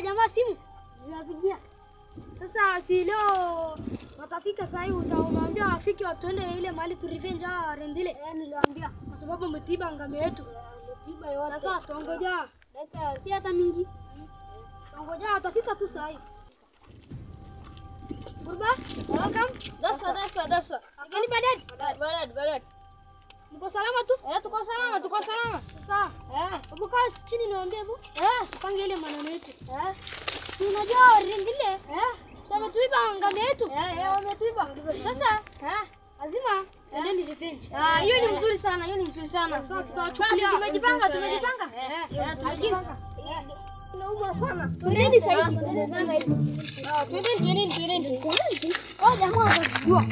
jamaa simu? Napigia. Sasa si leo watafika saa hii, utawaambia wafike watuende ile mahali tu revenge hawa Rendile. Eh, niliwaambia. Kwa sababu umetiba ngame yetu. Ametiba yote. Sasa tuongoja. Dakika si hata mingi. Tuongoja watafika tu saa hii. Gurba, welcome. Dasa dasa dasa. Akili badad. Balad balad. Mko salama tu? Eh, tuko salama, tuko salama. Sawa. Eh. Hebu kaa chini niwaambie hebu. Eh. Tupange ile maneno yetu. Eh. Unajua Rendile? Eh. Sasa tuiba ngame yetu. Eh, eh, wametiba. Sasa Eh. lazima tuendeni revenge. Ah, hiyo ni mzuri sana, hiyo ni mzuri sana. Sasa tutawachukulia. Basi, tumejipanga, tumejipanga. Eh, Eh, eh, tumejipanga. Nauma sana. Twendeni saa hizi. Twendeni sasa hivi. Ah, Twendeni, twendeni, twendeni. Oh, jamaa watajua.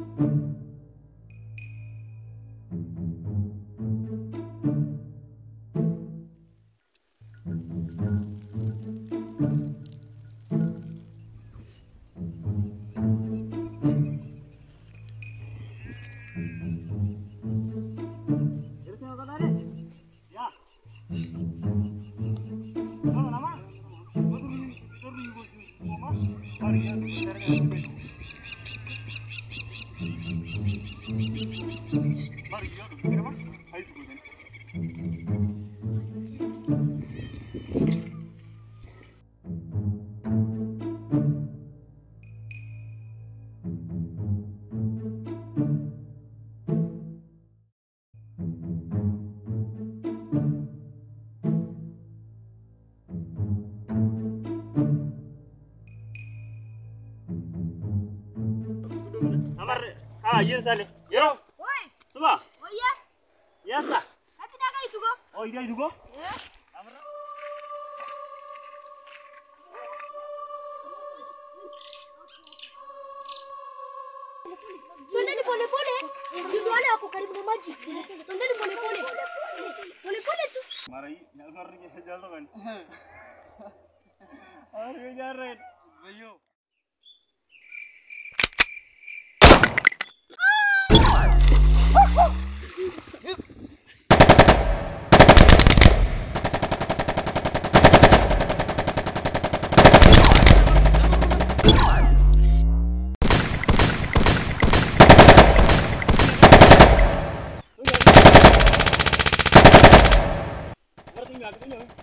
Amar, ah, iya sale. Yero, Oi, suba. oye, Yasa. hati daga itugo. Oh, iya itu go. Eh? Amar. Twendeni pole pole. Ndio wale wako karibu na maji. Twendeni pole pole. Pole pole tu. Mara hii, yalmar ni jaldo kan. Amar ये जा रहे भैया Ngerti nggak? Ngerti nggak?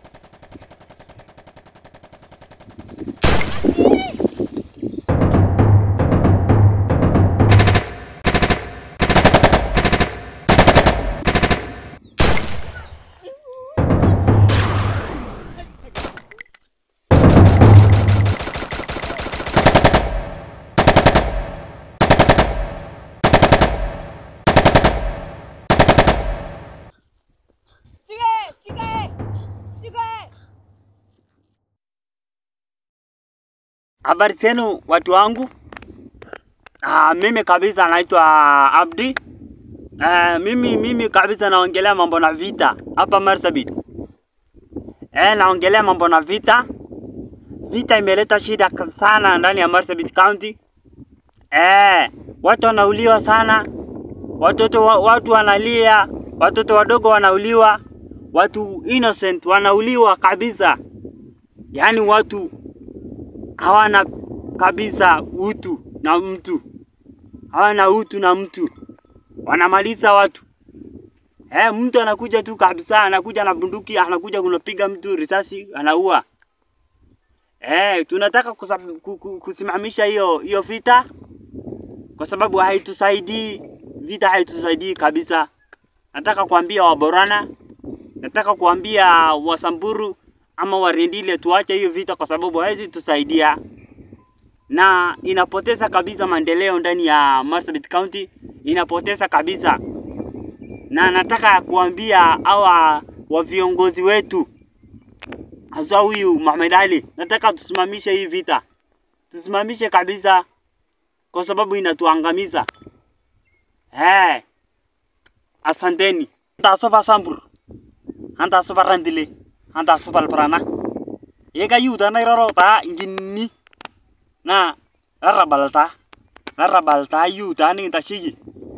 Habari zenu watu wangu. Ah, mimi kabisa naitwa Abdi. Eh, mimi mimi kabisa naongelea mambo na vita hapa Marsabit. Eh, naongelea mambo na vita. Vita imeleta shida sana ndani ya Marsabit County. Eh, watu wanauliwa sana. Watoto wa, watu wanalia, watoto wadogo wanauliwa, watu innocent wanauliwa kabisa. Yaani watu hawana kabisa utu na mtu, hawana utu na mtu, wanamaliza watu. Eh, mtu anakuja tu kabisa, anakuja na bunduki, anakuja kunapiga mtu risasi, anaua. Eh, tunataka kusab- ku- ku- kusimamisha hiyo hiyo vita kwa sababu haitusaidii, vita haitusaidii kabisa. Nataka kuambia Waborana, nataka kuambia Wasamburu ama Warendile tuache hiyo vita kwa sababu haizi tusaidia na inapoteza kabisa maendeleo ndani ya Marsabit County, inapoteza kabisa. Na nataka kuambia hawa wa viongozi wetu hasa huyu Mohamed Ali, nataka tusimamishe hii vita, tusimamishe kabisa, kwa sababu inatuangamiza. Eh, asanteni. Anta sofa sambur, anta sofa randile, anta sofa alprana. Ega yuda na iroro ta ingini na narabalta narabalta yuda ni tashigi.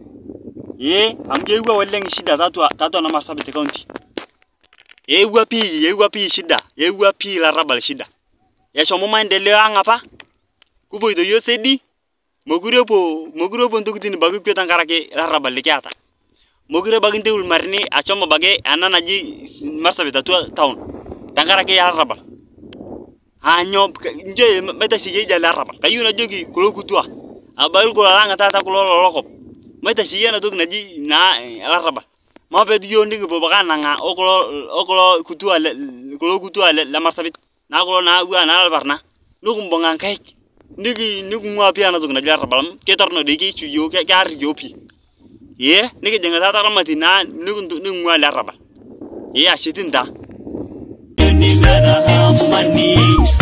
Ye, amgewa waleng shida tatu tatu na Marsabit County. Ewa pi, ewa pi shida, ewa pi la rabal shida. eshomo maendeleo ang apa kupoito yiok sedi mokure epuo mokure epuo ntokitin ebaki kwe tenkaraki larrabal likiata mokure ebaki nteu ilmarini ashomo abaki ena naji marsabit atua town tenkaraki larrabal aanyo njo maitasheyie idia larrabal kayieu najoki kulo kutua abaki kulo lang taata kulo lolokop maitasheyie ena toki naji naa larrabal mapetu yiok nikipuo baka anang'aa okulo okulo kutua le kulo kutua le, le marsabit naa kulo naawua naa ilparna nikimbung'a nkaik niki niking'ua pii ena toki naji larrabal amu ketorrono dei keishu yiok ke- kearr yiok pii ee nikijing taata ramati naa nikintu niking'ua ele arrabal ee ashe tii ntaa Ni mera amani